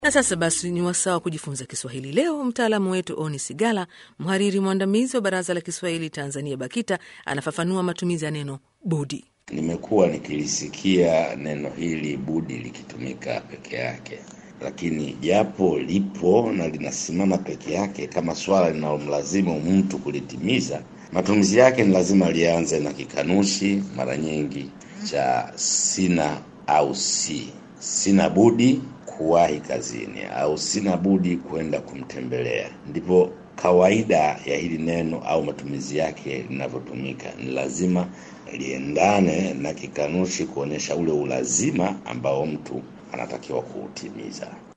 Na sasa basi ni wasaa wa kujifunza Kiswahili. Leo mtaalamu wetu Oni Sigala, mhariri mwandamizi wa Baraza la Kiswahili Tanzania BAKITA, anafafanua matumizi ya neno budi. Nimekuwa nikilisikia neno hili budi likitumika peke yake, lakini japo lipo na linasimama peke yake kama swala linalomlazimu mtu kulitimiza, matumizi yake ni lazima lianze na kikanushi, mara nyingi cha sina au si. Sina budi kuwahi kazini au sina budi kwenda kumtembelea. Ndipo kawaida ya hili neno au matumizi yake linavyotumika. Ni lazima liendane na kikanushi kuonyesha ule ulazima ambao mtu anatakiwa kuutimiza.